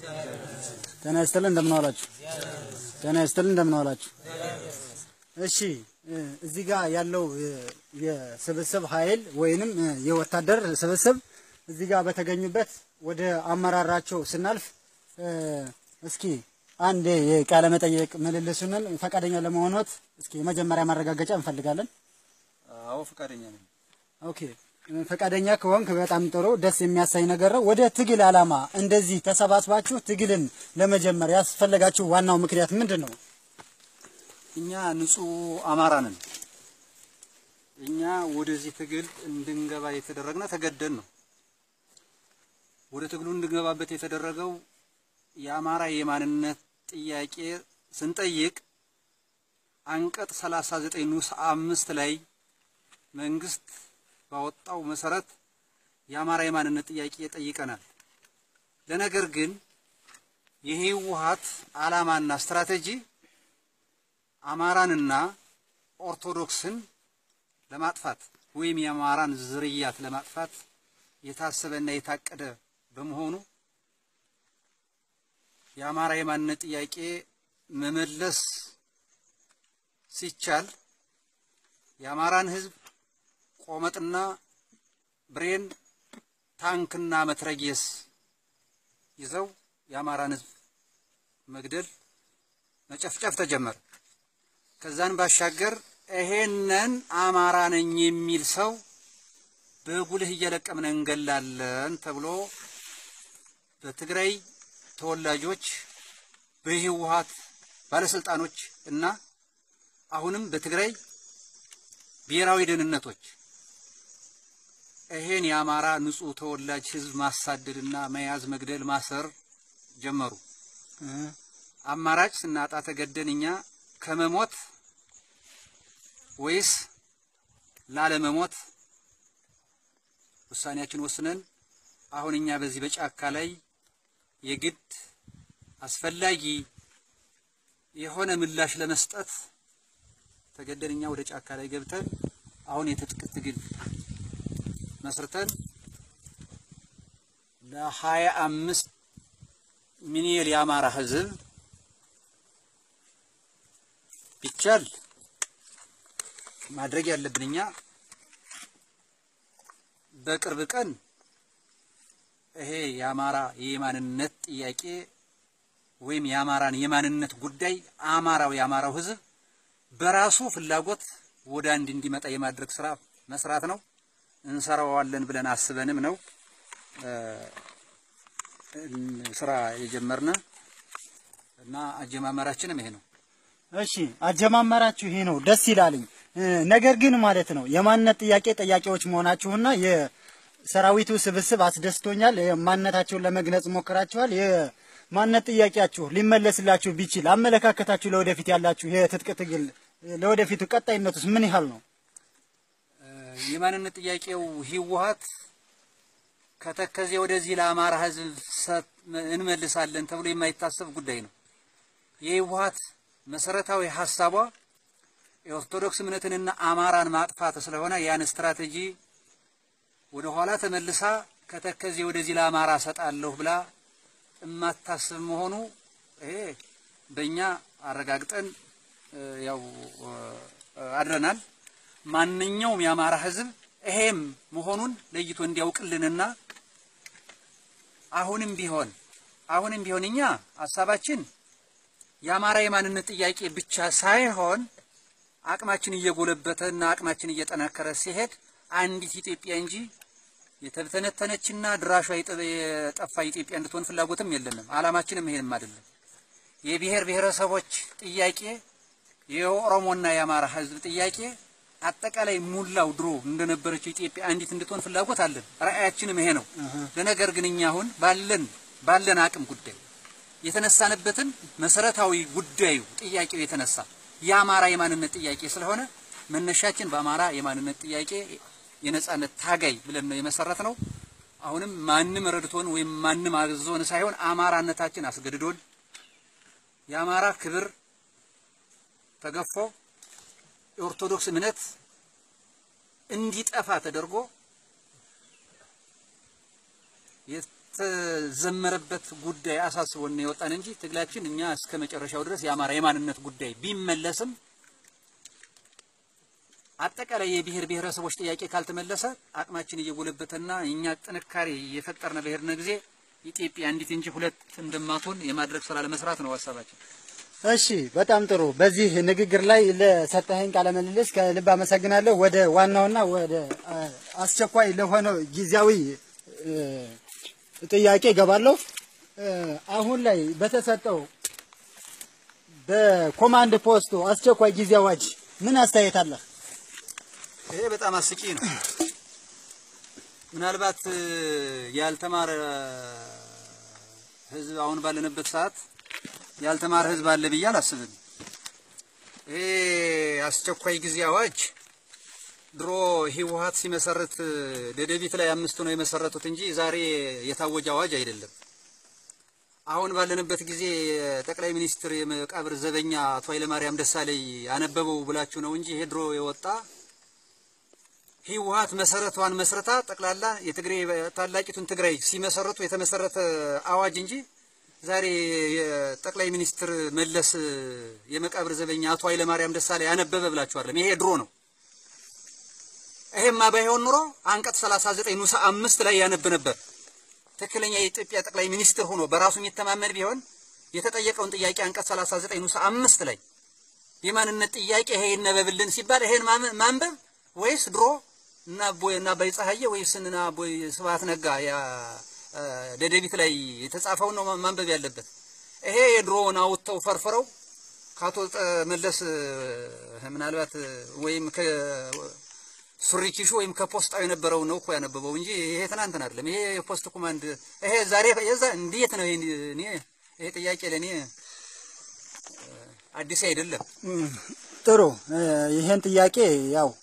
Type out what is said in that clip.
ጤና ይስጥልን እንደምን ዋላችሁ? ጤና ይስጥልን እንደምን ዋላችሁ? እሺ እ፣ እዚህ ጋር ያለው እ፣ የስብስብ ኃይል ወይንም እ፣ የወታደር ስብስብ እዚህ ጋር በተገኙበት ወደ አመራራቸው ስናልፍ እ፣ እስኪ አንድ የቃለ መጠየቅ ምልልሱንን ፈቃደኛ ለመሆኖት እስኪ የመጀመሪያ ማረጋገጫ እንፈልጋለን። አዎ ፈቃደኛ ነኝ። ኦኬ ፈቃደኛ ከሆንክ በጣም ጥሩ፣ ደስ የሚያሳይ ነገር ነው። ወደ ትግል ዓላማ እንደዚህ ተሰባስባችሁ ትግልን ለመጀመር ያስፈለጋችሁ ዋናው ምክንያት ምንድን ነው? እኛ ንጹህ አማራ ነን። እኛ ወደዚህ ትግል እንድንገባ የተደረግነው ተገደን ነው። ወደ ትግሉ እንድንገባበት የተደረገው የአማራ የማንነት ጥያቄ ስንጠይቅ አንቀጽ 39 ንዑስ አምስት ላይ መንግስት ባወጣው መሰረት የአማራ የማንነት ጥያቄ ጠይቀናል። ለነገር ግን የህወሓት ዓላማና ስትራቴጂ አማራንና ኦርቶዶክስን ለማጥፋት ወይም የአማራን ዝርያት ለማጥፋት የታሰበና የታቀደ በመሆኑ የአማራ የማንነት ጥያቄ መመለስ ሲቻል የአማራን ህዝብ ቆመጥና ብሬን ታንክና መትረጊየስ ይዘው የአማራን ህዝብ መግደል መጨፍጨፍ ተጀመረ። ከዛን ባሻገር ይሄንን አማራ ነኝ የሚል ሰው በጉልህ እየለቀምን እንገላለን ተብሎ በትግራይ ተወላጆች በህወሓት ባለስልጣኖች እና አሁንም በትግራይ ብሔራዊ ደህንነቶች ይሄን የአማራ ንጹህ ተወላጅ ህዝብ ማሳደድና መያዝ፣ መግደል፣ ማሰር ጀመሩ። አማራጭ ስናጣ ተገደን እኛ ከመሞት ወይስ ላለመሞት ውሳኔያችን ወስነን አሁን እኛ በዚህ በጫካ ላይ የግድ አስፈላጊ የሆነ ምላሽ ለመስጠት ተገደን እኛ ወደ ጫካ ላይ ገብተን አሁን የትጥቅ ትግል መስርተን ለሀያ አምስት ሚሊዮን የአማራ ህዝብ ቢቻል ማድረግ ያለብን እኛ በቅርብ ቀን ይሄ የአማራ የማንነት ጥያቄ ወይም የአማራን የማንነት ጉዳይ አማራው የአማራው ህዝብ በራሱ ፍላጎት ወደ አንድ እንዲመጣ የማድረግ ስራ መስራት ነው። እንሰራዋለን ብለን አስበንም ነው ስራ የጀመርነ እና አጀማመራችንም ይሄ ነው። እሺ አጀማመራችሁ ይሄ ነው፣ ደስ ይላልኝ። ነገር ግን ማለት ነው የማንነት ጥያቄ ጠያቂዎች መሆናችሁና የሰራዊቱ ስብስብ አስደስቶኛል። ማንነታችሁን ለመግለጽ ሞክራችኋል። የማንነት ጥያቄያችሁ ሊመለስላችሁ ቢችል አመለካከታችሁ ለወደፊት ያላችሁ የትጥቅ ትግል ለወደፊቱ ቀጣይነቱስ ምን ያህል ነው? የማንነት ጥያቄው ህወሓት ከተከዜ ወደዚህ ለአማራ ህዝብ እንመልሳለን ተብሎ የማይታሰብ ጉዳይ ነው። የህወሓት መሰረታዊ ሀሳቧ የኦርቶዶክስ እምነትንና አማራን ማጥፋት ስለሆነ ያን ስትራቴጂ ወደ ኋላ ተመልሳ ከተከዜ ወደዚህ ለአማራ ሰጣለሁ ብላ የማታስብ መሆኑ ይሄ በእኛ አረጋግጠን ያው አድረናል። ማንኛውም የአማራ ህዝብ ይሄም መሆኑን ለይቶ እንዲያውቅልንና አሁንም ቢሆን አሁንም ቢሆን እኛ ሀሳባችን የአማራ የማንነት ጥያቄ ብቻ ሳይሆን አቅማችን እየጎለበተና አቅማችን እየጠናከረ ሲሄድ አንዲት ኢትዮጵያ እንጂ የተተነተነችና ድራሿ የጠፋ ኢትዮጵያ እንድትሆን ፍላጎትም የለንም። አላማችንም ይሄንም አይደለም። የብሔር ብሔረሰቦች ጥያቄ የኦሮሞና የአማራ ህዝብ ጥያቄ አጠቃላይ ሙላው ድሮ እንደነበረችው ኢትዮጵያ አንዲት እንድትሆን ፍላጎት አለን። ራዕያችንም ይሄ ነው። ለነገር ግን እኛ አሁን ባለን ባለን አቅም ጉዳይ የተነሳንበትን መሰረታዊ ጉዳዩ ጥያቄው የተነሳ የአማራ የማንነት ጥያቄ ስለሆነ መነሻችን በአማራ የማንነት ጥያቄ የነጻነት ታጋይ ብለን ነው የመሰረት ነው። አሁንም ማንም ረድቶን ወይም ማንም አዞን ሳይሆን አማራነታችን አስገድዶን የአማራ ክብር ተገፎ የኦርቶዶክስ እምነት እንዲጠፋ ተደርጎ ያልተዘመረበት ጉዳይ አሳስቦን ነው የወጣን እንጂ ትግላችን እኛ እስከ መጨረሻው ድረስ የአማራ የማንነት ጉዳይ ቢመለስም አጠቃላይ የብሔር ብሔረሰቦች ጥያቄ ካልተመለሰ አቅማችን እየጎለበተና እኛ ጥንካሬ የፈጠርነ በሄድነ ጊዜ ኢትዮጵያ አንዲት እንጂ ሁለት እንደማትሆን የማድረግ ስራ ለመስራት ነው ሀሳባችን። እሺ በጣም ጥሩ። በዚህ ንግግር ላይ ለሰጠኸኝ ቃለ ምልልስ ከልብ አመሰግናለሁ። ወደ ዋናውና ወደ አ, አስቸኳይ ለሆነው ጊዜያዊ እ, ጥያቄ እገባለሁ። እ, አሁን ላይ በተሰጠው በኮማንድ ፖስቱ አስቸኳይ ጊዜ አዋጅ ምን አስተያየት አለህ? ይሄ በጣም አስቂ ነው። ምናልባት እ, ያልተማረ ህዝብ አሁን ባለንበት ሰዓት ያልተማረ ህዝብ አለ ብዬ አላስብም። ይሄ አስቸኳይ ጊዜ አዋጅ ድሮ ህወሓት ሲመሰርት እ, ደደቢት ላይ አምስቱ ነው የመሰረቱት እንጂ ዛሬ የታወጀ አዋጅ አይደለም። አሁን ባለንበት ጊዜ ጠቅላይ ሚኒስትር የመቃብር ዘበኛ አቶ ኃይለማርያም ደሳለኝ አነበበው ብላችሁ ነው እንጂ ይሄ ድሮ የወጣ ህወሓት መሰረቷን መስረታ ጠቅላላ የትግሬ ታላቂቱን ትግራይ ሲመሰረቱ የተመሰረተ አዋጅ እንጂ ዛሬ የጠቅላይ ሚኒስትር መለስ የመቃብር ዘበኛ አቶ ኃይለማርያም ደሳለኝ ያነበበ ብላችኋለም። ይሄ ድሮ ነው። ይሄማ ባይሆን ኑሮ አንቀጽ 39 ንዑስ አምስት ላይ ያነብ ነበር። ትክክለኛ የኢትዮጵያ ጠቅላይ ሚኒስትር ሆኖ በራሱ የሚተማመን ቢሆን የተጠየቀውን ጥያቄ አንቀጽ 39 ንዑስ አምስት ላይ የማንነት ጥያቄ ይሄ ይነበብልን ሲባል ይሄን ማም- ማንበብ ወይስ ድሮ እና ቦይ እና አባይ ፀሐዬ ወይስ እና ቦይ ስብሐት ነጋ ያ አ, ደደቢት ላይ የተጻፈውን ነው ማንበብ ያለበት። ይሄ የድሮውን አውጥተው ፈርፍረው ከአቶ ጠ- መለስ እ, ምናልባት እ, ወይም ከሱሪ ኪሹ ወይም ከፖስጣው የነበረው ነው እኮ ያነበበው እንጂ ይሄ ትናንትና አይደለም። ይሄ የፖስት ኮማንድ ይሄ ዛሬ የዛ እንዴት ነው ይሄ እኔ ይሄ ጥያቄ ለኔ እ, አዲስ አይደለም። ጥሩ እ፣ ይሄን ጥያቄ ያው